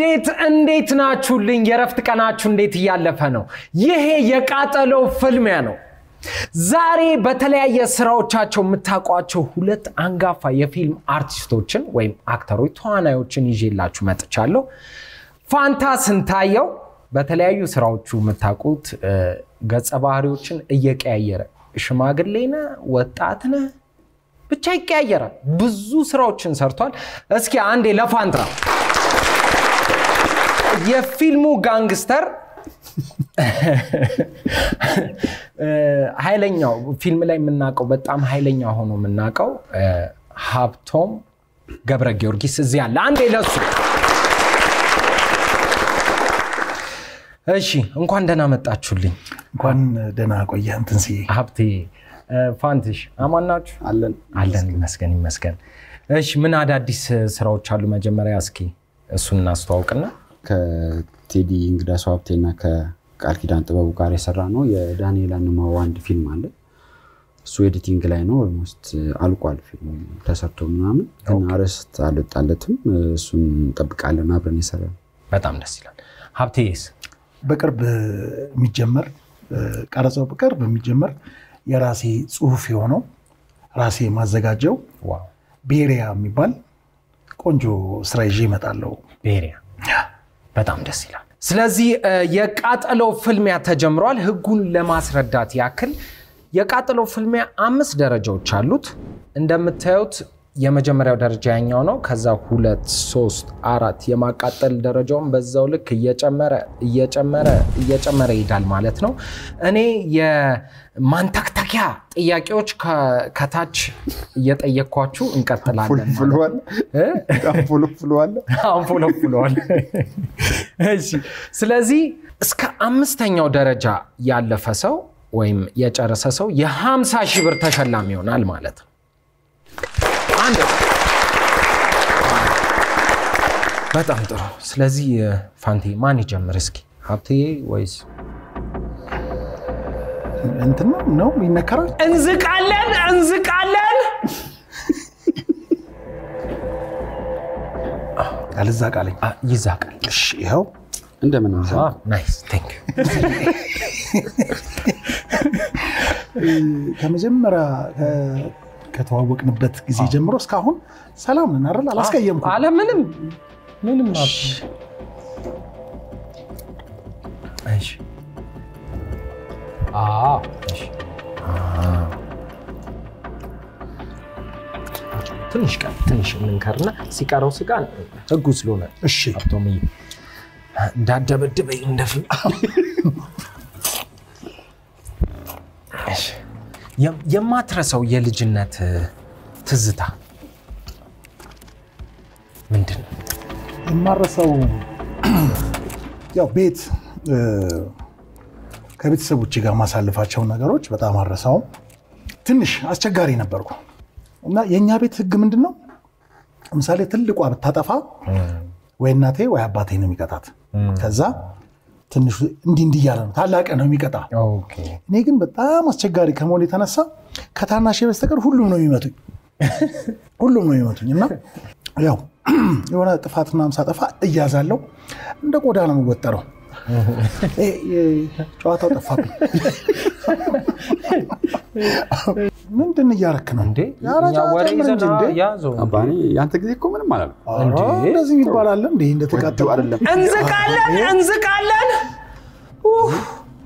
እንዴት እንዴት ናችሁልኝ? የረፍት ቀናችሁ እንዴት እያለፈ ነው? ይሄ የቃጠሎ ፍልሚያ ነው። ዛሬ በተለያየ ስራዎቻቸው የምታውቋቸው ሁለት አንጋፋ የፊልም አርቲስቶችን ወይም አክተሮች፣ ተዋናዮችን ይዤላችሁ መጥቻለሁ። ፋንታ ስንታየው በተለያዩ ስራዎቹ የምታውቁት ገጸ ባህሪዎችን እየቀያየረ ሽማግሌ ነህ፣ ወጣት ነህ፣ ብቻ ይቀያየራል። ብዙ ስራዎችን ሰርቷል። እስኪ አንዴ ለፋንታ የፊልሙ ጋንግስተር ኃይለኛው ፊልም ላይ የምናውቀው በጣም ኃይለኛ ሆኖ የምናውቀው ሀብቶም ገብረ ጊዮርጊስ እዚህ አለ። አንዴ ለሱ እሺ፣ እንኳን ደህና መጣችሁልኝ። እንኳን ደህና ቆየህ እንትን ስዬ ሀብቴ ፋንትሽ አማን ናችሁ? አለን አለን ይመስገን ይመስገን። እሺ፣ ምን አዳዲስ ስራዎች አሉ? መጀመሪያ እስኪ እሱን እናስተዋውቅና ከቴዲ እንግዳ ሰው ሀብቴና ከቃል ኪዳን ጥበቡ ጋር የሰራ ነው የዳንኤል አንማው አንድ ፊልም አለ። እሱ ኤዲቲንግ ላይ ነው። ኦልሞስት አልቋል ፊልሙ ተሰርቶ ምናምን፣ ግን አርዕስት አልወጣለትም። እሱን እንጠብቃለን አብረን የሰራ ነው። በጣም ደስ ይላል። ሀብቴስ በቅርብ የሚጀመር ቀረጻው በቅርብ የሚጀመር የራሴ ጽሁፍ የሆነው ራሴ ማዘጋጀው ዋው ቤሪያ የሚባል ቆንጆ ስራ ይዤ እመጣለሁ። ቤሪያ በጣም ደስ ይላል። ስለዚህ የቃጠሎ ፍልሚያ ተጀምሯል። ህጉን ለማስረዳት ያክል የቃጠሎ ፍልሚያ አምስት ደረጃዎች አሉት። እንደምታዩት የመጀመሪያው ደረጃ ያኛው ነው። ከዛ ሁለት፣ ሶስት፣ አራት የማቃጠል ደረጃውን በዛው ልክ እየጨመረ እየጨመረ እየጨመረ ይሄዳል ማለት ነው። እኔ የማንተክተኪያ ጥያቄዎች ከታች እየጠየኳችሁ እንቀጥላለን። ፍሏል ፍሏል አንፎለፉለዋል። እሺ፣ ስለዚህ እስከ አምስተኛው ደረጃ ያለፈ ሰው ወይም የጨረሰ ሰው የ50 ሺህ ብር ተሸላሚ ይሆናል ማለት ነው። አንድ በጣም ጥሩ። ስለዚህ ፋንቴ ማን ይጀምር እስኪ? ሀብትዬ ወይስ እንትን ነው ነው ይነከራል። እንዝቃለን እንዝቃለን። አልዛ ቃለኝ አ፣ ይዛቃል። እሺ፣ ይኸው እንደምን አ፣ ናይስ ቴንክ ዩ። ከመጀመሪያ ከ- ከተዋወቅንበት ጊዜ ጀምሮ እስካሁን ሰላም ነን አይደል? አላስቀየምኩም። አለ ምንም ምንም ሀብት። እሺ አ፣ እሺ አ። ትንሽ ቀን ትንሽ እንንከርና ሲቀረው ስጋ ህጉ ስለሆነ እሺ ሀብቶምዬ እንዳደበድበኝ እንደፊልም እሺ። የም- የማትረሳው የልጅነት ትዝታ ምንድን ነው? የማረሰው ያው ቤት እ፣ ከቤተሰቦች ጋር ማሳልፋቸው ነገሮች በጣም አረሳውም። ትንሽ አስቸጋሪ ነበርኩ እና የእኛ ቤት ህግ ምንድን ነው? ለምሳሌ ትልቋ ብታጠፋ ወይ እናቴ ወይ አባቴ ነው የሚቀጣት። ከዛ ትንሹ እንዲህ እንዲህ እያለ ነው ታላቅ ነው የሚቀጣ። ኦኬ እኔ ግን በጣም አስቸጋሪ ከመሆን የተነሳ ከታናሼ በስተቀር ሁሉም ነው የሚመቱኝ ሁሉም ነው የሚመቱኝ እና ያው የሆነ ጥፋት ምናምን ሳጠፋ እያዛለው እንደ ቆዳ ነው የምወጠረው። እ፣ እ፣ ጨዋታው ጠፋብኝ። ምንድን እያረክ ነው እንዴ ኧረ እኛ ወሬ ጨምር እንጂ ይዘና እንዴ። ያዘው አባ እኔ የአንተ ጊዜ እኮ ምንም አላለም። ኧረ እንደዚህ ይባላል እንዴ? እንደተቃጠሉ አይደለም እንዝቃለን እንዝቃለን ኡፍ።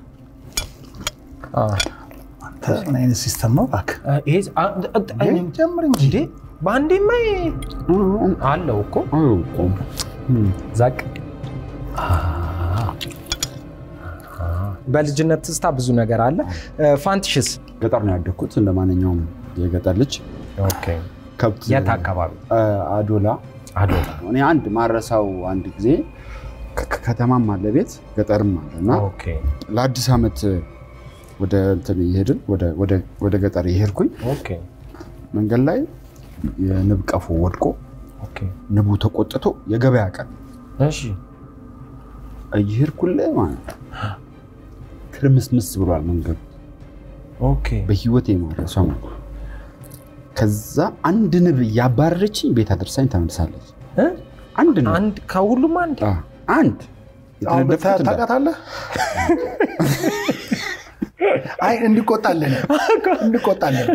አ፣ አንተ ምን አይነት ሲስተም ነው እባክህ? አ፣ ይሄ አ- አ- አ- እንዴ፣ ጨምር እንጂ እንዴ በአንዴማ አለው እኮ ዛቅ በልጅነት ትዝታ ብዙ ነገር አለ። ፋንትሽስ ገጠር ነው ያደግኩት እንደ ማንኛውም የገጠር ልጅ ከብት የት አካባቢ? አ- አዶላ አዶላ። እኔ አንድ ማረሳው አንድ ጊዜ ከ- ከ- ከተማም አለ ቤት ገጠርም አለ እና ኦኬ ለአዲስ ዓመት ወደ እንትን እየሄድን ወደ- ወደ- ወደ ገጠር የሄድኩኝ ኦኬ መንገድ ላይ የንብ ቀፎ ወድቆ ኦኬ ንቡ ተቆጥቶ የገበያ ቀን እሺ እየሄድኩልህ ማለት ነው ትርምስምስ ብሏል መንገዱ ኦኬ በህይወት የማረሰው ማለት ነው። ከዛ አንድ ንብ እያባረረችኝ ቤት አድርሳኝ ተመልሳለች። እ? አንድ ነው አንድ ከሁሉም አንድ አ፣ አንድ አሁን የተነደፍኩት እንዳ- ታውቃታለህ? አይ እንቆጣለን እንቆጣለን።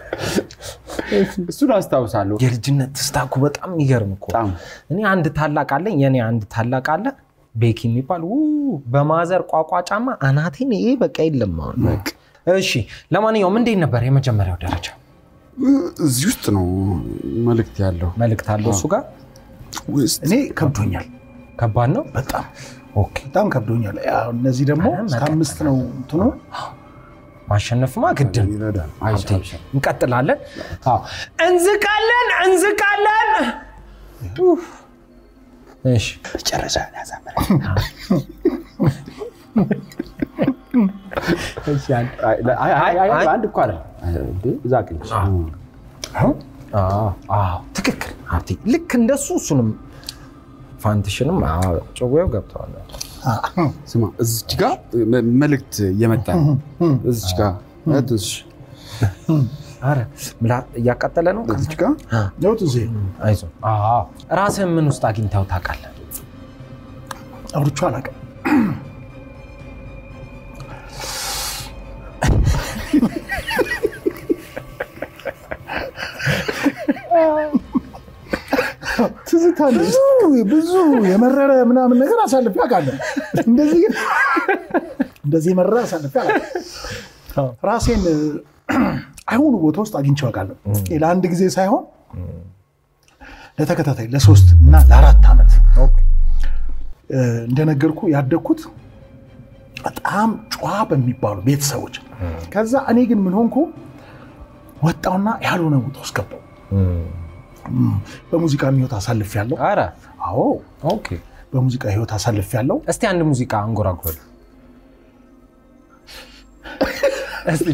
እሱን አስታውሳለሁ የልጅነት ትስታኩ በጣም የሚገርም እኮ በጣም እኔ አንድ ታላቅ አለኝ የኔ አንድ ታላቅ አለ ቤኪ የሚባል ው በማዘር ቋቋ ጫማ አናቴን ይሄ በቃ የለም አሁን እሺ ለማንኛውም እንዴት ነበር የመጀመሪያው ደረጃ እዚህ ውስጥ ነው መልእክት ያለው መልእክት አለው እሱ ጋር ውስጥ እኔ ከብዶኛል፣ ከባድ ነው በጣም ኦኬ በጣም ከብዶኛል። ያው እነዚህ ደግሞ ኧረ እስከ መጠን አምስት ነው እንትኑ ማሸነፍማ ግድ ነው ይረዳል ሀብቴ፣ እንቀጥላለን አዎ። እንዝቃለን እንዝቃለን ኡፍ። እሺ ጨረሻ ያዛመረ እሺ አንድ- አንድ እኮ አይደል እንዴ እዛ ቅንጭ አዎ፣ አዎ፣ ትክክል ሀብቴ ልክ እንደሱ እሱንም ፋንትሽንም አዎ፣ ጭዌው ገብተዋል ስማ እዚች ጋ መ- መልእክት እየመጣ ነው እዚች ጋ እዚች ኧረ ምላ እያቃጠለ ነው እዚች ጋ ለውጥ እዚህ አይዞህ አዎ። ራስህን ምን ውስጥ አግኝተው ታውቃለህ አውርቼ አላውቅም። ትዝታ ብዙ ብዙ የመረረ ምናምን ነገር አሳልፌ አውቃለሁ። እንደዚህ ግን እንደዚህ የመረረ አሳልፌ አውቃለሁ። ራሴን አይሆኑ ቦታ ውስጥ አግኝቼው አውቃለሁ። ለአንድ ጊዜ ሳይሆን ለተከታታይ ለሶስት እና ለአራት ዓመት እንደነገርኩ ያደግኩት በጣም ጨዋ በሚባሉ ቤተሰቦች። ከዛ እኔ ግን ምን ሆንኩ ወጣውና ያልሆነ ቦታ ውስጥ ገባው። በሙዚቃ ህይወት አሳልፍ ያለው ኧረ አዎ ኦኬ በሙዚቃ ህይወት አሳልፍ ያለው እስቲ አንድ ሙዚቃ አንጎራጉረል እስቲ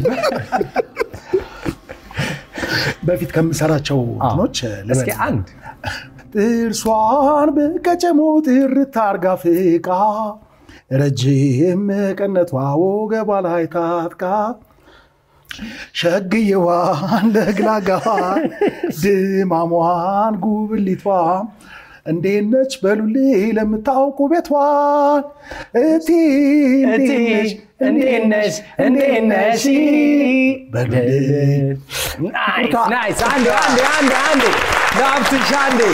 በፊት ከምሰራቸው እንትኖች እስኪ ልበል። አንድ ጥርሷን በቀጨሞ ጥርት አርጋ ፍቃ ረጅም ቀነቷ ወገቧ ላይ ታጥቃ ሸግየዋን ለግላጋዋን ድማሟን ጉብሊቷ እንዴት ነች በሉልኝ ለምታውቁ ቤቷን እቲ እንዴት ነሽ እንዴት ነሽ በሉልኝ ናይስ ናይስ አንዴ አንዴ አንዴ አንዴ ለሀብትሽ አንዴ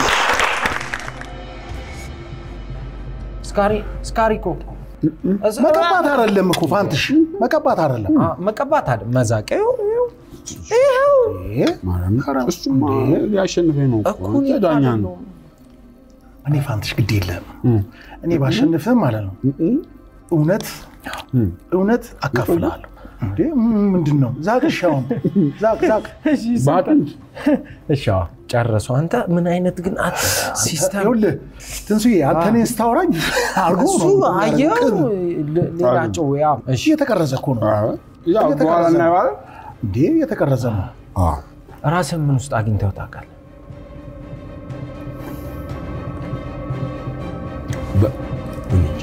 ስካሪ ስካሪ እኮ እስ- መቀባት አይደለም እኮ ፋንትሽ መቀባት አይደለም አ- መቀባት አለ መዛቅ ይኸው ይኸው ይኸው ይሄ ማርያም እሱማ ሊያሸንፈኝ ነው እኮ። እኮ እኔ ዳኛ ነው አይደለሁም። እኔ ፋንትሽ ግድ የለም እኔ ባሸንፍም ማለት ነው እውነት እውነት አካፍልሃለሁ እንዴ ምንድን ነው ዛቅ ሻውን ዛቅ ዛቅ በአጥንት እሺ አዎ፣ ጨረሱ አንተ ምን አይነት ግን አት ሲስተም ይኸውልህ ትንሱዬ አንተ እኔን ስታወራኝ አርጎ እሱ ነው አየው ቅርብ። ሌ- ሌላቸው ያ እሺ እየተቀረጸ እኮ ነው ያው በኋላ እናየዋለን። እንዴ እየተቀረጸ ነው ራስን ምን ውስጥ አግኝተው ታውቃለህ በ- እኔ እንጃ።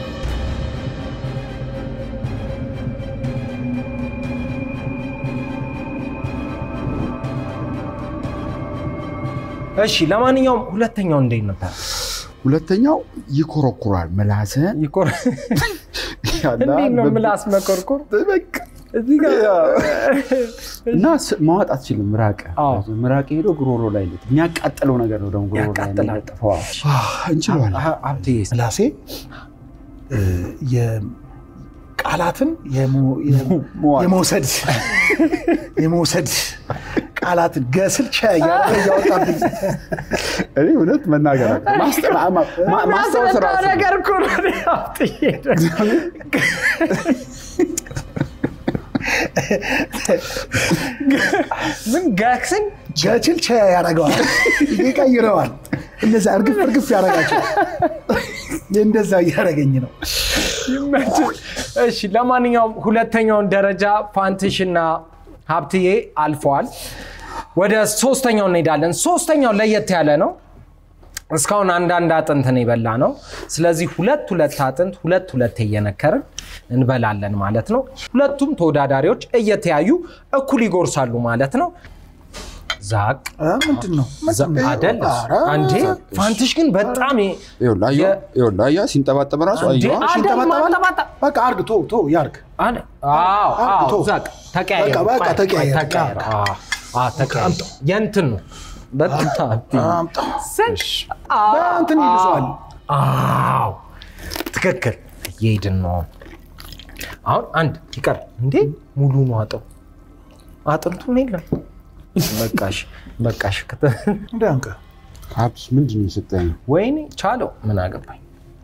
እሺ ለማንኛውም ሁለተኛው እንዴት ነበር ሁለተኛው ይኮረኩራል ምላስህን ይኮር ያለ እንዴት ነው በ- ምላስ መኮርኮር በቃ እዚህ ጋር እና ስ- ማዋጥ አትችልም። ምራቅ አዎ። ምራቅ ሄዶ ጉሮሮ ላይ ነው የሚያቃጥለው ነገር ነው ደግሞ ጉሮሮ ላይ ያቃጥላል። የሚለጥፈው። እንችለዋለን። ሀ- ሀብቴ ምላሴ እ፣ የቃላትን የሞ- የሞ- መዋጥ። የመውሰድ የመውሰድ ቃላትን ገስል ቸ እያለ እያወጣብኝ እኔ እውነት መናገር አቅ- ማስጠ- ማ- ማ- ማስታወስ ራሱ ነው። ነገር እኮ ነው እኔ ሀብቴ ምን ጋክስን ገችል ቸ ያደርገዋል ይቀይረዋል። እነዛ እርግፍ እርግፍ ያደርጋቸው እንደዛ እያደረገኝ ነው። ይመችህ። እሺ ለማንኛውም ሁለተኛውን ደረጃ ፋንትሽና ሀብትዬ አልፈዋል። ወደ ሶስተኛው እንሄዳለን። ሶስተኛው ለየት ያለ ነው። እስካሁን አንዳንድ አጥንት ነው የበላ ነው። ስለዚህ ሁለት ሁለት አጥንት ሁለት ሁለት እየነከርን እንበላለን ማለት ነው። ሁለቱም ተወዳዳሪዎች እየተያዩ እኩል ይጎርሳሉ ማለት ነው። ዛቅ እ፣ ምንድን ነው ምንድን ነው? አደል ኧረ፣ አንዴ ፋንትሽ ግን በጣም የ- ይኸውልህ አየኸው? ይኸውልህ አየህ? ሲንጠባጠብ ራሱ እንዴ፣ አየኸው? አደል ይንጠባጠባል? ማንጠባጠብ በቃ አርግ ቶ ቶ ያርግ አለ አዎ አዎ ቶ። ዛቅ ተቀያየሩ በቃ፣ በቃ ቆይ፣ ተቀያየሩ። ቆይ፣ ተቀያየሩ። አዎ፣ አዎ፣ ተቀያየሩ። የእንትን ነው በጣም አምጣ ስንቅ በእንትን ይልሰዋል አዎ ትክክል እየሄድን ነው አሁን አንድ ይቀር እንዴ ሙሉ ነው አጥሩ አጥንቱም የለም በቃሽ በቃሽ ክተ- እንደ አንቀ ሀብትሽ ምንድን ነው የሰጠኸኝ? ወይኔ ቻለው ምን አገባኝ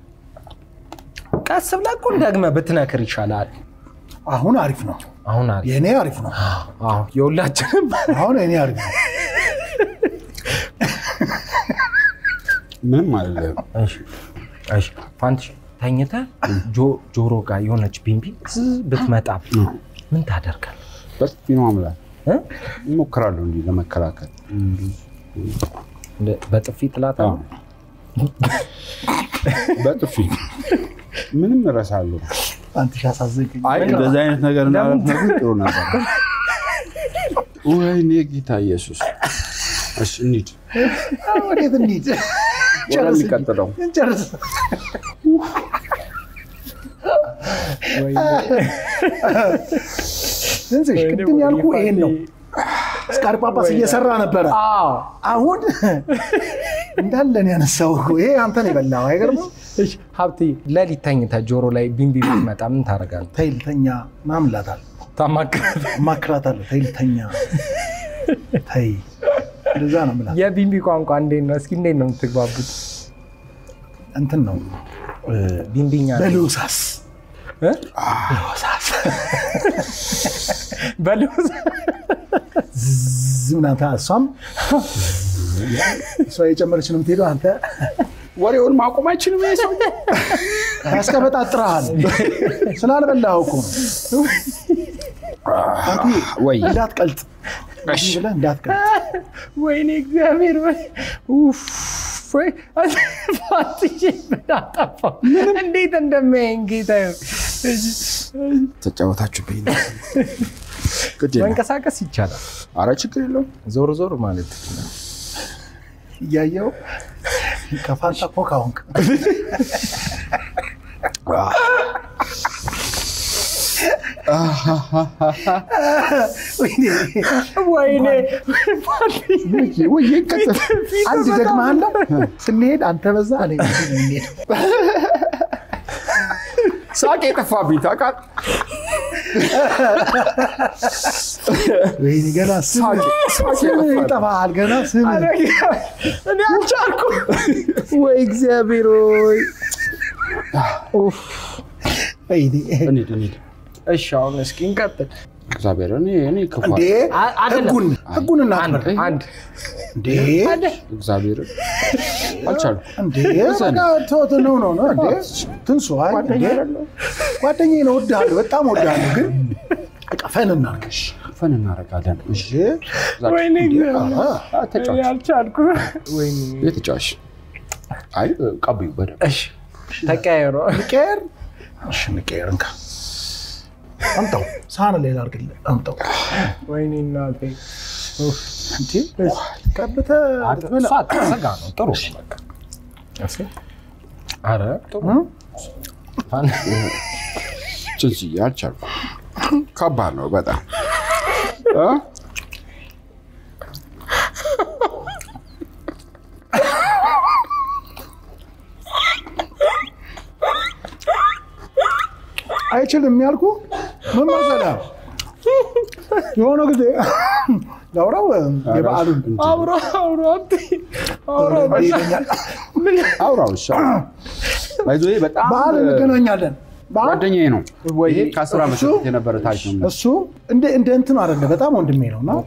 ቀስ ብለህ እኮ ደግመህ ብትነክር ይሻላል አሁን አሪፍ ነው አሁን አሪፍ የእኔ አሪፍ ነው አዎ የሁላችንም አሁን የእኔ አሪፍ ነው ምንም አይደለም። እሺ እሺ ፋንትሽ ተኝተህ ጆ- ጆሮ ጋር የሆነች ቢንቢ ዝዝ ብትመጣ ምን ታደርጋለህ በጥፊ ነው አምላክ እ? እሞክራለሁ እንዲህ ለመከላከል። እንደ- በጥፊ ጥላት አዎ። በጥፊ ምንም እረሳለሁ። አንትሽ አሳዘኝ አይ እንደዚህ አይነት ነገር እንዳደረግ ጥሩ ነበር። ወይኔ ጌታ ኢየሱስ። እሺ እንሂድ ወዴት እንሂድ ወደሚቀጥለው። ጨርስ ትንሽ ቅድም ያልኩ ይሄን ነው ስካርጳጳስ እየሰራ ነበረ አዎ አሁን እንዳለን ያነሳው ይሄ አንተን የበላው አይገርምም እሺ ሀብቴ ሌሊት ተኝተህ ጆሮ ላይ ቢንቢ ብትመጣ ምን ታደርጋለህ? ተይ ልተኛ ምናምን እላታለሁ ታማክራለህ? እማክራታለሁ ተይ ልተኛ ተይ እንደዛ ነው የምላት የቢንቢ ቋንቋ እንዴት ነው? እስኪ እንዴት ነው የምትግባቡት? እንትን ነው ቢንቢኛ በልውሳስ እ? በልውሳስ በልውስ ዝም ምናምን ታ- እሷም እሷ የጨመረች ነው የምትሄደው አንተ ወሬውን ማቆም አይችልም ይሄ ሰው። ያስቀበጣጥረሃል ስላልበላኸው እኮ ነው አንተ ወይ እንዳትቀልጥ እንዲህ ብለህ እንዳትቀልጥ ወይኔ እግዚአብሔር ወይ ኡፍ ወይ ፋትዬ ምን አጠፋሁ? እንዴት እንደሚያየኝ ጌታ ተጫወታችሁብኝ ነው። ግድ የለም። መንቀሳቀስ ይቻላል። ኧረ ችግር የለውም። ዞር ዞር ማለት ትችላል። እያየው ከፋንታ ኮካ ሆንክ ወይኔ ወይኔ ወይ ቀጥል። አንድ ደግመሃለሁ ስንሄድ አንተ በዛ እኔ በዚህ ነው የምንሄደው። ሳቅ የጠፋብኝ ታውቃለህ? ወይኔ ገና ስም ስም ይጠፋሃል ገና ስም እኔ አልቻልኩም። ወይ እግዚአብሔር ወይ ወይኔ እንሂድ እንሂድ። እሺ አሁን እስኪ እንቀጥል። እግዚአብሔር እኔ እኔ ክፉ እንዴ አ- አይደለም። ህጉን ህጉን እናክብር አንድ እንዴ እግዚአብሔር አልቻልኩም። እንዴ በቃ ተወት ነው ነው ነው እንዴ ትንሱ አይ እንዴ ጓደኛዬ ነው እወድሃለሁ በጣም እወድሃለሁ ግን በቃ ፈን እናድርግ ፈን እናደርጋለን። እሺ እሺ ወይኔ እግዚአብሔር አ፣ ተጫወች። እኔ አልቻልኩም። ወይኔ የተጫዋች አይ ቀብዩ በደንብ እሺ ተቀያየሩ። ንቄር እሺ ንቄር እንካ አምጣው ሳህን ላይ ላድርግልህ አምጣው ወይኔ እናቴ እንዴ ቀብተህ ብላ እሷ አትሰጋ ነው ጥሩ ነው በቃ። እስኪ ኧረ ጥሩ ችንስዬ አልቻልኩም። ከባድ ነው በጣም እ? አይችልም ያልኩ ምን መሰለህ የሆነ ጊዜ ላውራው የበዓሉን አብሮ አብሮ አብቴ አብሮ እንዴ ይለኛል። አውራው እሺ ባይዞ በጣም በዓል እንገናኛለን በዓል ጓደኛዬ ነው። ወይ ይሄ ከአስር ዓመት እሱ- በፊት የነበረ ታሪክ ነው። እሱ እንደ እንደ እንትኑ አይደለ በጣም ወንድሜ ነው እና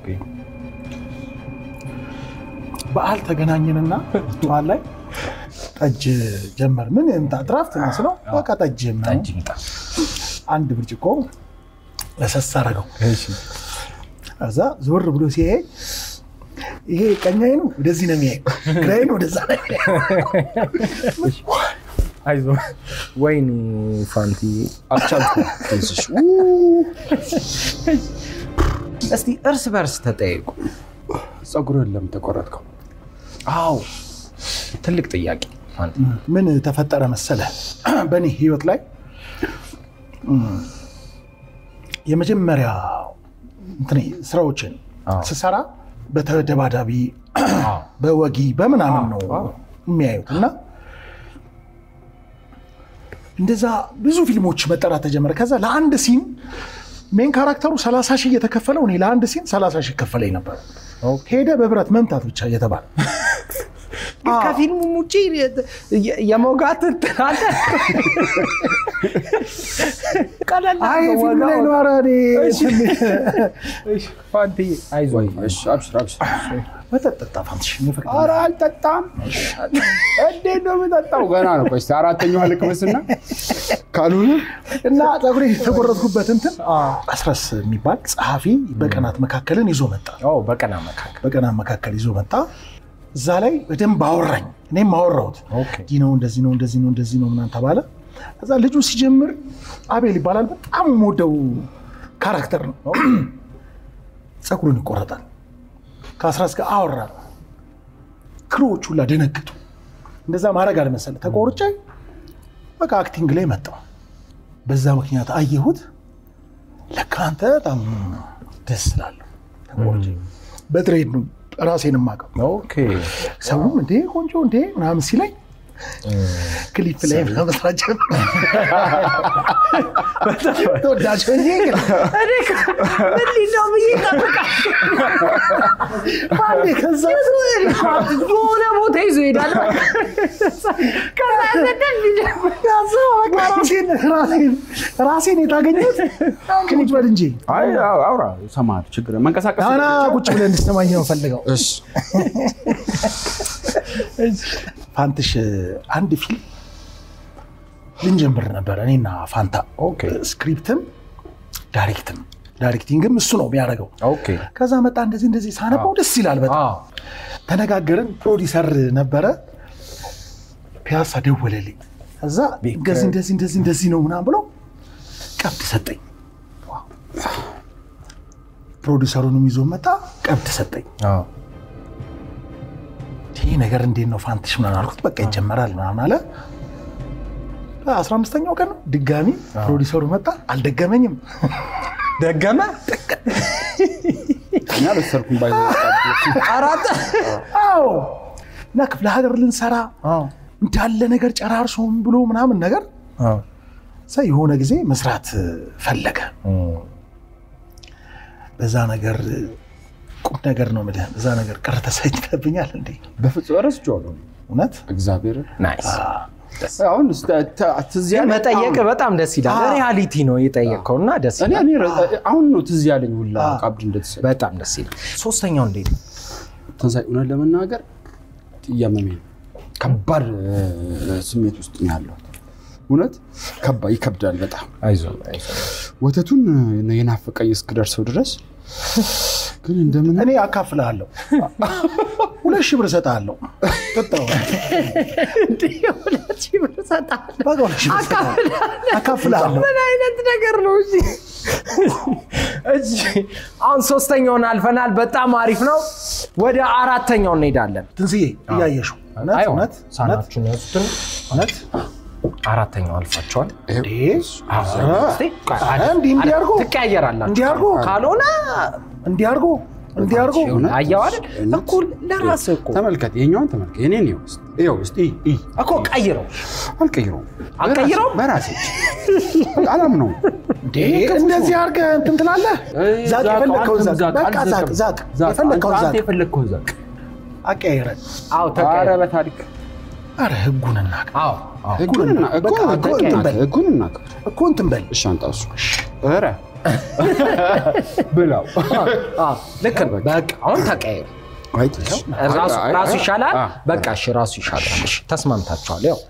በዓል ተገናኘንና ጠዋት ላይ ጠጅ ጀመር ምን እንታ ድራፍት መስለው በቃ ጠጅ ምናምን ጠጅ ይምጣ። አንድ ብርጭቆ ለሰስ አደረገው ከዛ ዞር ብሎ ሲያይ ይሄ ቀኛዬ ነው ወደዚህ ነው የሚያይ ግራዬ ነው ወደዛ ነው የሚያይ አይዞህ ወይኔ ፋንቲ አልቻልኩም። ትንስሽ እስቲ እርስ በርስ ተጠየቁ ፀጉርህን ለምን ተቆረጥከው? አዎ ትልቅ ጥያቄ ምን ተፈጠረ መሰለ በእኔ ህይወት ላይ እም፣ የመጀመሪያ እንትኔ ስራዎችን አዎ። ስሰራ በተደባዳቢ አዎ። በወጊ በምናምን ነው የሚያዩት እና እንደዛ ብዙ ፊልሞች መጠራት ተጀመረ። ከዛ ለአንድ ሲን ሜን ካራክተሩ 30 ሺህ እየተከፈለው እኔ ለአንድ ሲን 30 ሺህ ከፈለኝ ነበር። ሄደ በብረት መምታት ብቻ እየተባለ ከፊልሙ ውጭ የመውጋት እንትን አለ። ቀለል አይ አድርገው ፊልም ላይ ወጋ ነው። ኧረ እኔ እሺ፣ ፋንትዬ አይዞህ። እሺ፣ አብሽር አብሽር። መጠጥ ጠጣ ፋንትሽ እኔ ፍቅር ኧረ አልጠጣም። እንዴት ነው የምጠጣው? ገና ነው። ቆይ እስኪ አራተኛዋ ልቅመስና ካልሆነ እና ፀጉሬ የተቆረጥኩበት እንትን አስረስ የሚባል ጸሐፊ በቀናት መካከልን ይዞ መጣ። አዎ፣ በቀና መካከል በቀናት መካከል ይዞ መጣ። እዛ ላይ በደንብ አወራኝ፣ እኔም አወራሁት። ኦኬ። እንዲህ ነው እንደዚህ ነው እንደዚህ ነው እንደዚህ ነው ምናምን ተባለ። ከዛ ልጁ ሲጀምር አቤል ይባላል። በጣም የምወደው ካራክተር ነው። ፀጉሩን ይቆረጣል። ከአስራስ ጋር አወራ። ክሮዎች ሁላ ደነግጡ። እንደዛ ማድረግ አልመሰለ ተቆርጬ በቃ አክቲንግ ላይ መጣው። በዛ ምክንያት አየሁት። ለካ አንተ በጣም ደስ ስላለሁ ተቆርጬ በትሬድ ነው ራሴን የማውቀው። ኦኬ። ሰውም እንዴ ቆንጆ እንዴ ምናምን ሲለኝ ክሊፕ ላይ መስራት ጀመርኩ። ተወዳጅ ሆኜ ግን ምንድነው ብዬ ባንዴ ከዛ የሆነ ቦታ ይዞ ይሄዳል። ከዛ ዘደን ከዛ በቃ ራሴን ራሴን ራሴን የታገኘሁት ክሊፕ በል እንጂ አይ አው- አውራ ሰማህ፣ ችግር መንቀሳቀስ ና ቁጭ ብለህ እንድትሰማኝ ነው ፈልገው። እሺ ፋንትሽ አንድ ፊልም ልንጀምር ነበር እኔና ፋንታ። ኦኬ። ስክሪፕትም ዳይሬክትም ዳይሬክቲንግም እሱ ነው የሚያደርገው። ኦኬ። ከዛ መጣ እንደዚህ እንደዚህ ሳነባው ደስ ይላል በጣም አዎ። ተነጋገርን። ፕሮዲሰር ነበረ ፒያሳ ደወለልኝ። ከዛ እንደዚህ እንደዚህ እንደዚህ እንደዚህ ነው ምናምን ብሎ ቀብድ ሰጠኝ። ፕሮዲሰሩንም ይዞ መጣ፣ ቀብድ ሰጠኝ። አዎ። ይህ ነገር እንዴት ነው ፋንትሽ ምናምን አልኩት። በቃ ይጀመራል ምናምን አለ። በአስራ አምስተኛው ቀን ነው ድጋሚ ፕሮዲሰሩ መጣ፣ አልደገመኝም። ደገመ እኔ አልወሰድኩም ባይ አራት አዎ እና ክፍለ ሀገር ልንሰራ እንዳለ ነገር ጨራርሶም ብሎ ምናምን ነገር ሰ የሆነ ጊዜ መስራት ፈለገ። በዛ ነገር ቁም ነገር ነው የምልህ። በዛ ነገር ቅር ተሰኝተብኛል እንዴ በፍጹም ረስቼዋለሁ። እውነት እግዚአብሔር ናይስ አሁን ስ- ተ- ትዝ ያለኝ መጠየቅ አሁን- በጣም ደስ ይላል። አዎ። ሪያሊቲ ነው የጠየቀው እና ደስ እኔ ይላል። እኔ ረ- አሁን ነው ትዝ ያለኝ ሁላ አዎ። ቀብድ እንደተሰጠ በጣም ደስ ይላል። ሶስተኛው እንዴት ነው? ትንሣኤ እውነት ለመናገር እያመመኝ ነው። ከባድ እ፣ ስሜት ውስጥ ነው ያለሁት። እውነት ከባ ይከብዳል በጣም አይዞህ አይዞህ። ወተቱን እ፣ የናፈቀኝ እስክደርሰው ድረስ ግን እንደምን እኔ አካፍልሃለሁ፣ ሁለት ሺህ ብር እሰጥሃለሁ። ጠጣው እንዲህ ሁለት ሺህ ብር እሰጥሃለሁ። በቃ ሁለት ሺህ ብር እሰጥሃለሁ። አካፍልሃለሁ። ምን አይነት ነገር ነው? እሺ እሺ፣ አሁን ሶስተኛውን አልፈናል። በጣም አሪፍ ነው። ወደ አራተኛው እንሄዳለን። ትንስዬ እያየሽው እውነት አይሆን፣ እውነት እውነት ሳህናችሁን ያዙትን። እውነት አራተኛው አልፋችኋል። እንዴ? እስቲ ቆይ፣ ኧረ እንዲህ እንዲህ አድርጎ ትቀያየራላችሁ። እንዲህ አድርጎ ካልሆነ እንዲህ አድርጎ እንዲህ አድርጎ እውነት? አየው አይደል? እውነት? እኩል ለራስህ እኮ ተመልከት፣ የኛውን ተመልከት፣ የኔን ይኸው እስኪ፣ ይኸው እስኪ እይ፣ እይ። እኮ ቀይረው። አልቀይረውም አልቀይረውም? በራሴ አላምነውም። እንዴ? እንደዚህ አድርገህ እንትን ትላለህ። ዛቅ የፈለግከውን ዛቅ፣ በቃ ዛቅ ዛቅ፣ የፈለግከውን ዛቅ የፈለግከውን ዛቅ። አቀያይረን። አዎ ኧረ ተቀያየረ። በታሪክ አረ ህጉን እናቅ አዎ አዎ። ህጉን እና- እኮ በቃ ህጉን እንትን እናክ- በል። ህጉን እናክብር። እኮ እንትን በል እሺ አንጣ እሱ ኧረ ብላው አዎ፣ ልክ ነው። በቃ አሁን ተቀያየሩ። አይ ትንሽ። ራሱ አይ፣ ራሱ አይ፣ ይሻላል። አ፣ በቃ እሺ፣ ራሱ ይሻላል። እሺ፣ ተስማምታችኋል። ያው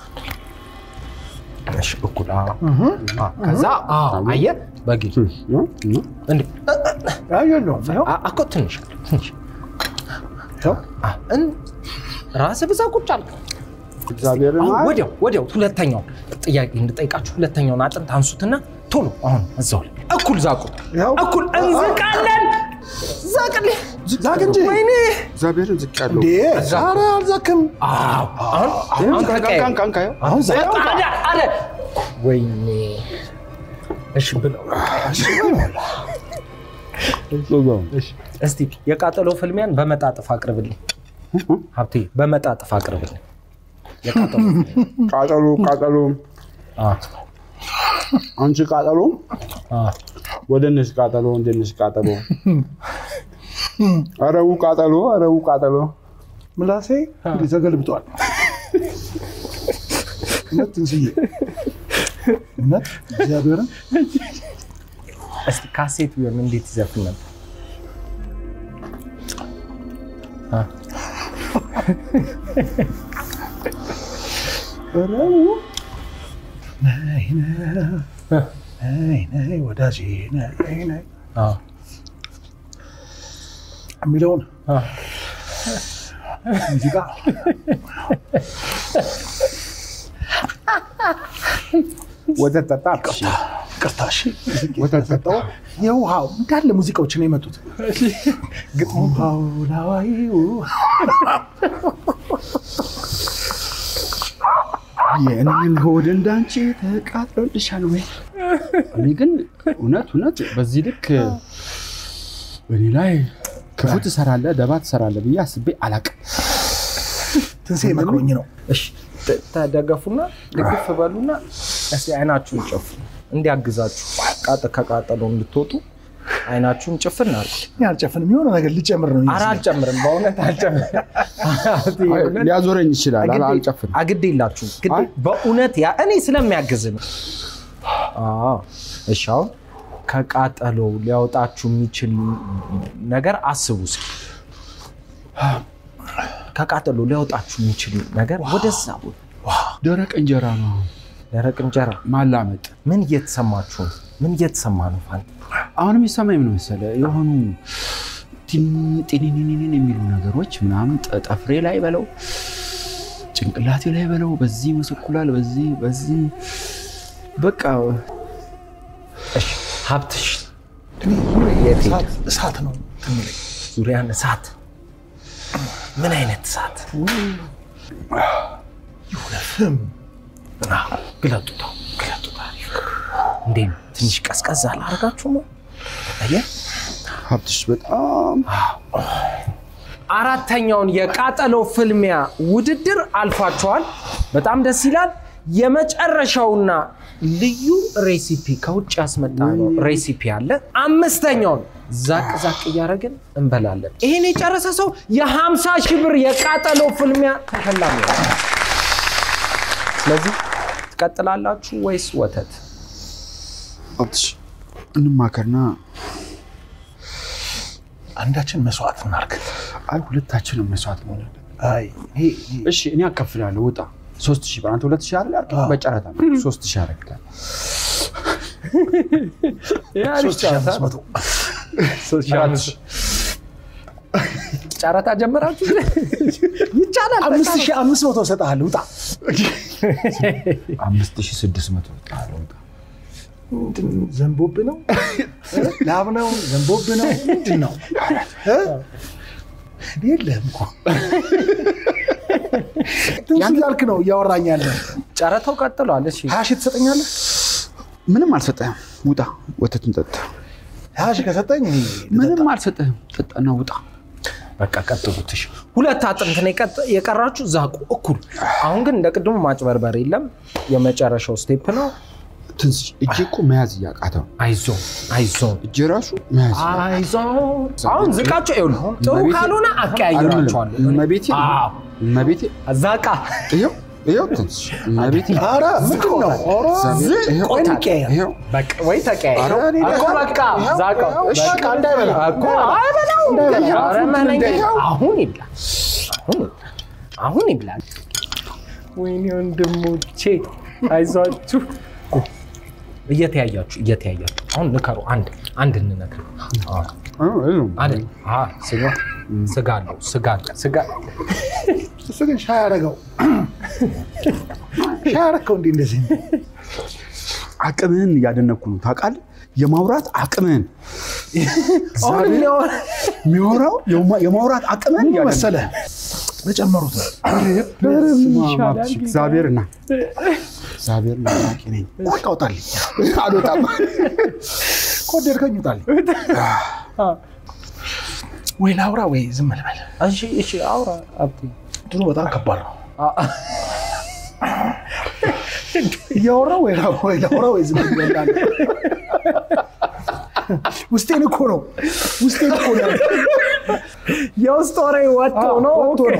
እሺ፣ እኩል አዎ፣ አዎ። ከዛ አዎ፣ አየህ በጊዜ ነው፣ ነው። እንዴ አይ የለውም ይኸው አ- እኮ ትንሽ አለ፣ ትንሽ ይኸው አ፣ እን- ራስህ ብዛ ቁጭ አልክ። እግዚአብሔርን አሁን አይ፣ ወዲያው ወዲያው ሁለተኛው ጥያቄ እንድጠይቃችሁ ሁለተኛውን አጥንት አንሱትና ቶሎ አሁን እዛው ላይ እኩል ዛቁ፣ ያው እኩል እንዝቃለን። ዛቅልኝ ዛቅ እንጂ ወይኔ እግዚአብሔርን ዝቅ ያለው እንዴ ኧረ አልዛክም አዎ፣ አሁን አሁን ተቀየረ። አሁን ዛቅ አለ አለ ወይኔ እሺ ብለው እስቲ የቃጠሎ ፍልሚያን በመጣጥፍ አቅርብልኝ ሀብቴ በመጣጥፍ አቅርብልኝ የቃጠሎ ፍልሚያ። ቃጠሎ ቃጠሎ አ፣ አንቺ ቃጠሎ አ፣ ወደ ነሽ ቃጠሎ ወደ ነሽ ቃጠሎ አረቡ ቃጠሎ አረቡ ቃጠሎ ምላሴ እንዲህ ተገልብጧል። እውነት ትንስዬ እውነት እግዚአብሔርን እስቲ ካሴት ቢሆን እንዴት ይዘፍን ነበር? አ፣ ነይ ነይ ነይ ወዳጄ ነይ ነይ አ፣ የሚለውን አ። ሙዚቃ ወተት ጠጣ ቅርታ እሺ ወተት ጠጣሁ። የውሃው እንዳለ ሙዚቃዎች ነው የመጡት። ውሃው ላዋይ የእኔን ሆድ እንዳንቺ ተቃጥሎልሻል ወይ? እኔ ግን እውነት እውነት በዚህ ልክ በእኔ ላይ ክፉ ትሰራለህ፣ ደባ ትሰራለህ ብዬ አስቤ አላቅም። ትንሴ መክሮኝ ነው። እሺ ተ- ተደገፉና ድግፍ በሉና እስቲ አይናችሁን ጨፍኑ እንዲያግዛችሁ ቃጥ ከቃጠሎ እንድትወጡ አይናችሁን ጭፍን አድርጉ። እኔ አልጨፍንም። የሆነ ነገር ልጨምር ነው ኧረ ይመስለኝ። አልጨምርም፣ በእውነት አልጨምርም። አይ፣ ሊያዞረኝ ይችላል። አላ- አልጨፍንም። አግድ የላችሁም ግድ አይ። በእውነት ያ እኔ ስለሚያግዝ ነው። አዎ፣ እሺ አሁን ከቃጠሎ ሊያወጣችሁ የሚችል ነገር አስቡ እስኪ። ከቃጠሎ ሊያወጣችሁ የሚችል ነገር ወደዛ ቦታ ደረቅ እንጀራ ነው ደረቅ እንጀራ ማላመጥ። ምን እየተሰማችሁ ነው? ምን እየተሰማ ነው? ፋን አሁንም የሚሰማኝ ምን መሰለህ የሆኑ ቲን- ጢኒኒኒን የሚሉ ነገሮች ምናምን ጠ- ጠፍሬ ላይ በለው ጭንቅላቴ ላይ በለው በዚህ መሰኩላል በዚህ በዚህ በቃ እሺ ሀብትሽ እኔ የት ሄደ? እሳት- እሳት ነው እንትን የሚለኝ። ዙሪያን እሳት ምን አይነት እሳት? የሆነ ፍም አዎ፣ ግለጡታ ግለጡታ። እንዴት ነው? ትንሽ ቀዝቀዝ አላደርጋችሁ ነው? አየህ ሀብትሽ በጣም አራተኛውን የቃጠሎ ፍልሚያ ውድድር አልፏቸዋል። በጣም ደስ ይላል። የመጨረሻውና ልዩ ሬሲፒ ከውጭ ያስመጣ ነው ሬሲፒ አለ። አምስተኛውን ዛቅ ዛቅ እያደረግን እንበላለን። ይህን የጨረሰ ሰው የ50 ሺህ ብር የቃጠሎ ፍልሚያ ተሸላሚ ነው። ስለዚህ ትቀጥላላችሁ ወይስ ወተት? ሀብትሽ እንማከርና አንዳችን መስዋዕት እናርግ። አይ ሁለታችንም መስዋዕት መሆን አለብን። አይ ይሄ ይሄ እሺ እኔ አከፍላለሁ። ውጣ ሶስት ሺህ ብር አንተ ሁለት ሺህ አይደል ያልከኝ? በጨረታ ነው ሶስት ሺህ አደርግልሃለሁ። ሶስት ሺህ አምስት መቶ ጨረታ ጀመራችሁ? ይቻላል። አምስት ሺህ አምስት መቶ እሰጥሃለሁ። ውጣ። አምስት ሺህ ስድስት መቶ እወጣለሁ። ውጣ ምንድን ነው? ዘንቦብ ነው ላብ ነው ዘንቦብ ነው ምንድን ነው እ? የለህም እኮ ትንሽ እያልክ ነው እያወራኝ ያለ ጨረታው ቀጥሏል። እሺ ሀያ ሺህ ትሰጠኛለህ? ምንም አልሰጠህም። ውጣ ወተትን ጠጣ። ሀያ ሺህ ከሰጠኝ እኔ ምንም አልሰጠህም። ጠጣና ውጣ። በቃ ቀጥሉት። እሺ ሁለት አጥንት ነው የቀጥ- የቀራችሁ ዛቁ እኩል። አሁን ግን እንደ ቅድሙ ማጭበርበር የለም። የመጨረሻው ስቴፕ ነው። ትንሽ እጄ እኮ መያዝ እያቃተው አይዞ አይዞ እጄ ራሱ መያዝ አይዞ። አሁን ዝቃቸው ይኸውልህ፣ ጥሩ እመቤቴ- ካልሆነ አቀያይራቸዋለሁ። እመቤቴ አዎ። እመቤቴ ዛቃ ይኸው ይኸው ትንሽ እመቤቴ ኧረ ምንድን ነው ኧረ ይኸው ቆይ እንቀያየር። ይኸው በቃ ወይ ተቀያይ ኧረ እኔ እኮ ደህና- በቃ ዛቃው እሺ፣ በቃ እንዳይበላ እኮ አይበላው። ኧረ መነኛ አሁን ይብላ አሁን ይብላ አሁን ይብላል። ወይኔ ወንድሞቼ አይዟችሁ። እየተያያችሁ እየተያያችሁ አሁን ንከሩ። አንድ አንድ እንነግር አይደል? አዎ፣ ስጋ ስጋ አለው ስጋ አለ ስጋ እሱ ግን ሻይ አደረገው ሻይ አደረገው እንዲህ እንደዚህ አቅምህን እያደነኩ ነው ታውቃለህ። የማውራት አቅምህን አሁን የሚያወራ- የሚወራው የማ- የማውራት አቅምን ምን መሰለህ በጨመሩት ነው። እግዚአብሔር ና እግዚአብሔር ና አዋቂ ነኝ በቃ ውጣልኝ፣ አልወጣም። ከወደድከኝ ውጣልኝ። ወይ ላውራ ወይ ዝም ልበል። እሺ እሺ አውራ ሀብቴ ድሮ በጣም ከባድ ነው። እያወራ ወይ ላ- ወይ ላውራ ወይ ዝም ልበል። ውስጤን እኮ ነው ውስጤን እኮ ነው የውስጥ ወሬ ወጥቶ ነው ወጥቶ ነው።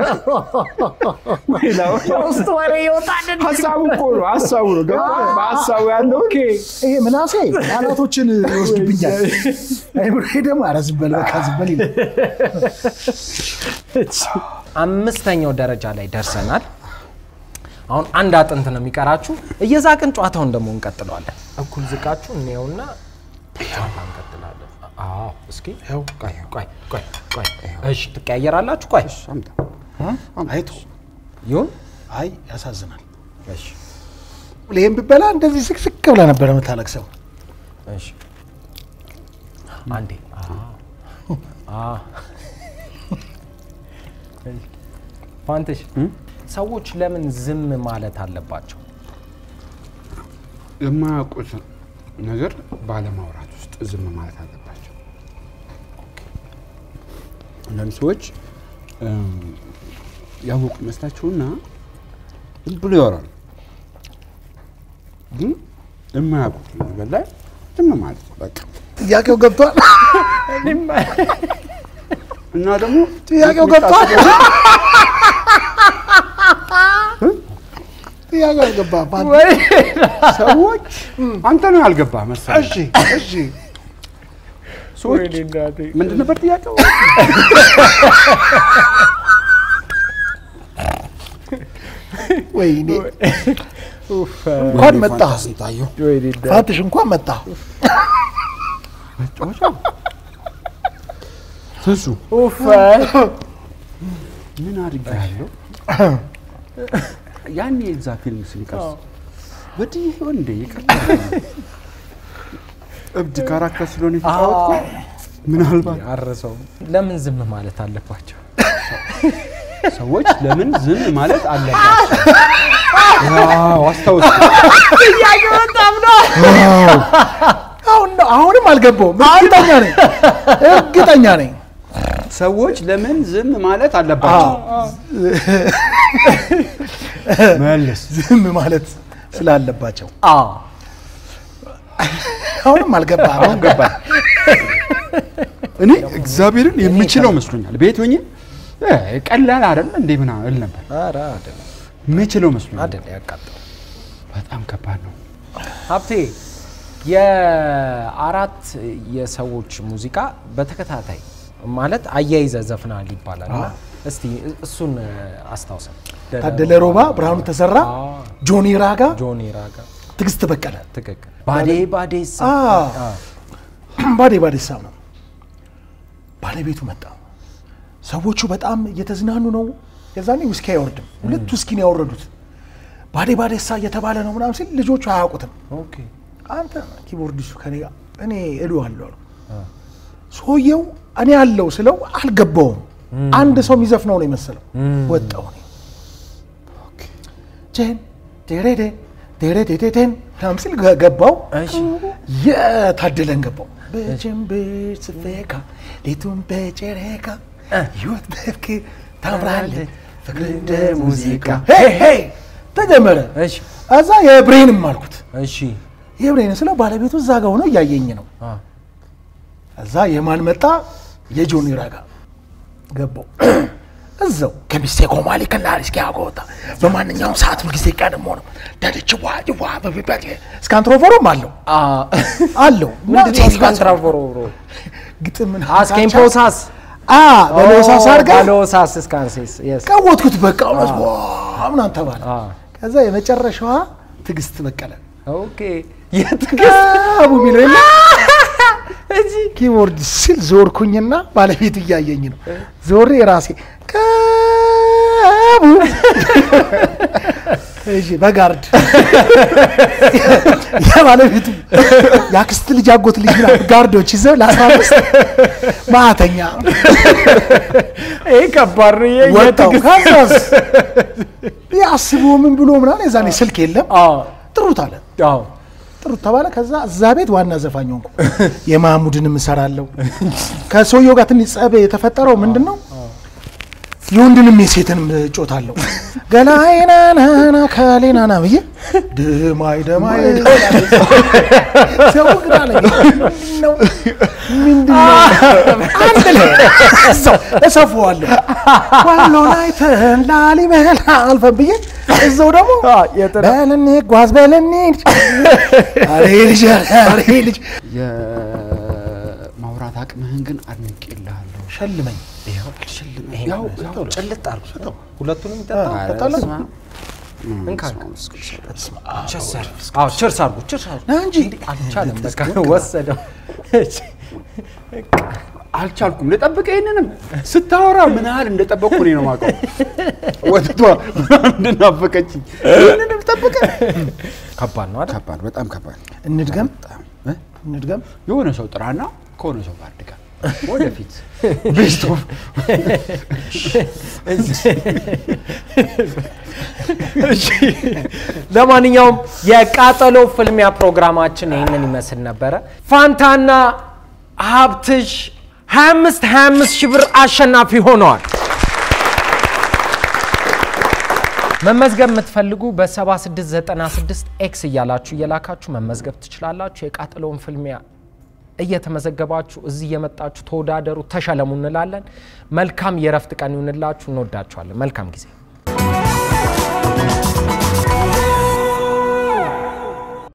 የውስጥ ወሬ ይወጣል ሀሳቡ እኮ ነው ሀሳቡ ነው ገብቶሃል? በሀሳቡ ያለው ይሄ ምናሴ ቃላቶችን ይወስድብኛል። አይምሮዬ ደግሞ ኧረ ዝም በል በቃ ዝም በል ይላል። አምስተኛው ደረጃ ላይ ደርሰናል። አሁን አንድ አጥንት ነው የሚቀራችሁ። እየዛቅን ጨዋታውን ደግሞ እንቀጥለዋለን። እኩል ዝቃችሁ እንየውና ጨዋታ እንቀጥላለን። አዎ እስኪ ቆይ ቆይ ቆይ ቆይ። እሺ ትቀያየራላችሁ። ቆይ አምጣ። አይቶ ይሁን። አይ ያሳዝናል። እሺ ይህም ብበላ እንደዚህ ስቅስቅ ብላ ነበር የምታለቅሰው። እሺ አንዴ አዎ። ፋንትሽ ሰዎች ለምን ዝም ማለት አለባቸው? የማያውቁት ነገር ባለማውራት ውስጥ ዝም ማለት አለባቸው። አንዳንድ ሰዎች እም፣ ያወቁ ይመስላቸውና ዝም ብሎ ያወራሉ። ግን የማያውቁት ነገር ላይ ዝም ማለት በቃ ጥያቄው ገብቷል። እና ደግሞ ጥያቄው ገብቷል። ጥያቄው አልገባም። ሰዎች አንተ ነው ያልገባ መሰለኝ። እሺ እሺ ሰዎች ምንድን ነበር ጥያቄው? ወይኔ እንኳን መጣ ስንታየው ፋትሽ እንኳን መጣ። ትንሱ ምን አድርጌያለሁ? ያኔ የዛ ፊልም ስንቀርጽ በድዬ ይሆን እንደ ይቅርታ እብድ ካራክተር ስለሆነ የተጫወትኩ ምናልባት አርሰው ለምን ዝም ማለት አለባቸው? ሰዎች ለምን ዝም ማለት አለባቸው? ዋው አስታውስ። አሁን ነው አሁንም አልገባውም። እርግጠኛ ነኝ እርግጠኛ ነኝ። ሰዎች ለምን ዝም ማለት አለባቸው? መልስ። ዝም ማለት ስላለባቸው አዎ አሁንም አልገባ አሁን ገባኝ። እኔ እግዚአብሔርን የምችለው መስሎኛል። ቤት ሆኜ እ ቀላል አይደል እንዴ ምናምን እል ነበር። ኧረ አይደለም የምችለው መስሎኛል። አይደለም ያቃጥል በጣም ከባድ ነው። ሀብቴ የአራት የሰዎች ሙዚቃ በተከታታይ ማለት አያይዘ ዘፍናል ይባላል እና እስቲ እሱን አስታውሰን። ታደለ ሮባ፣ ብርሃኑ ተሰራ፣ አዎ፣ ጆኒ ራጋ፣ ጆኒ ራጋ ትዕግስት በቀለ ትክክል። ባዴ ባዴ ሳ አ፣ ባዴ ባዴሳ ነው። ባለቤቱ መጣ። ሰዎቹ በጣም እየተዝናኑ ነው። የዛኔ ውስኪ አይወርድም። ሁለት ውስኪ ነው ያወረዱት። ባዴ ባዴሳ እየተባለ ነው ምናምን ሲል ልጆቹ አያውቁትም። ኦኬ አንተ ኪቦርዲሱ ከኔ ጋር እኔ እሉ አለው አሉ። ሰውየው እኔ አለው ስለው አልገባውም። አንድ ሰው የሚዘፍነው ነው የመሰለው። ወጣው እኔ ጄን ዴሬዴ ዴሬዴዴቴን ምናምን ሲል ገ- ገባው። እሺ የታደለን ገባው። በጀንበር ስፌካ ሌቱን በጨረቃ ህይወት በፍቅር ታምራለህ ፍቅር እንደ ሙዚቃ ሄይ ሄይ ተጀመረ። እሺ እዛ የብሬንም አልኩት እሺ የብሬን ስለው ባለቤቱ እዛ ጋ ሆኖ እያየኝ ነው። አ፣ እዛ የማን መጣ? የጆኒ ራጋ ገባው እዛው ከሚስቴ ኮማሊ ከናሪ እስኪ ያጎታ በማንኛውም ሰዓት ሁልጊዜ ቀድሞ ነው ደድች ዋ ዋ በቢበት እስካንትሮፎሮም አለው አ፣ አለው እና ምንድን ነው ሴት ጋር እስካንትራፎሮ ብሮ? ግጥም አስኬምፖሳስ አ በሎሳስ አድርጋ በሎሳስ እስካንሴስ የስ ቀወጥኩት። በቃ እውነት ዋ ምናምን ተባለ። አ፣ ከዛ የመጨረሻዋ ትዕግስት በቀለ ኦኬ የትግስት አቡ የሚለው የለ ኪቦርድ ስል ዞርኩኝና ባለቤት እያየኝ ነው። ዞሬ ራሴ ቀቡ እሺ፣ በጋርድ የባለቤቱ የአክስት ልጅ አጎት ልጅ ምናምን ጋርዶች ይዘው ለአስራ አምስት ማተኛ ይህ ከባድ ነው። የ- ወጣው የትዕግስት- ከዛስ ያስቦ ምን ብሎ ምናምን የዛኔ ስልክ የለም አዎ፣ ጥሩት አለ አዎ። ጥሩት ተባለ። ከዛ እዛ ቤት ዋና ዘፋኝ ሆንኩ። የማሙድንም እሰራለሁ። ከሰውየው ጋር ትንሽ ጸብ የተፈጠረው ምንድን ነው? የወንድንም የሴትንም እጮታለሁ። ገላይናናና ካሌናና ብዬ ድማይ ደማይ ሰው ግን አለኝ ምንድን ነው ምንድን ነው አንድ ላይ እዛው እሰፋዋለሁ። ወሎ ላይ ተን ላሊበላ አልፈን ብዬ እዛው ደግሞ በለኔ ጓዝ በለኔ አሬ ልጅ አሬ ልጅ የማውራት አቅምህን ግን አድንቄልሃለሁ። ሸልመኝ ያው ያው ጭልጥ አድርጎ ሁለቱንም ይጠጣል። ጠጣለሁ እንካ ችርስ አድርጉ ችርስ አድርጉ ና እንጂ አልቻለም። በቃ ወሰደው። አልቻልኩም ልጠብቅ። ይህንንም ስታወራ ምን ያህል እንደጠበቅኩ እኔ ነው የማውቀው። ወጥቷ ምናምን እንደናፈቀችኝ ይህንንም ጠብቀ ከባድ ነው አይደል? ከባድ፣ በጣም ከባድ። እንድገም በጣም እ? እንድገም የሆነ ሰው ጥራና ከሆነ ሰው ጋር ድጋ ወደፊት ቤስት ኦፍ እሺ። ለማንኛውም የቃጠሎ ፍልሚያ ፕሮግራማችን ይህንን ይመስል ነበረ። ፋንታና ሀብትሽ 25 25 ሺህ ብር አሸናፊ ሆነዋል። መመዝገብ የምትፈልጉ በ7696 ኤክስ እያላችሁ እየላካችሁ መመዝገብ ትችላላችሁ። የቃጠሎውን ፍልሚያ እየተመዘገባችሁ እዚህ እየመጣችሁ ተወዳደሩ፣ ተሸለሙ እንላለን። መልካም የእረፍት ቀን ይሁንላችሁ። እንወዳችኋለን። መልካም ጊዜ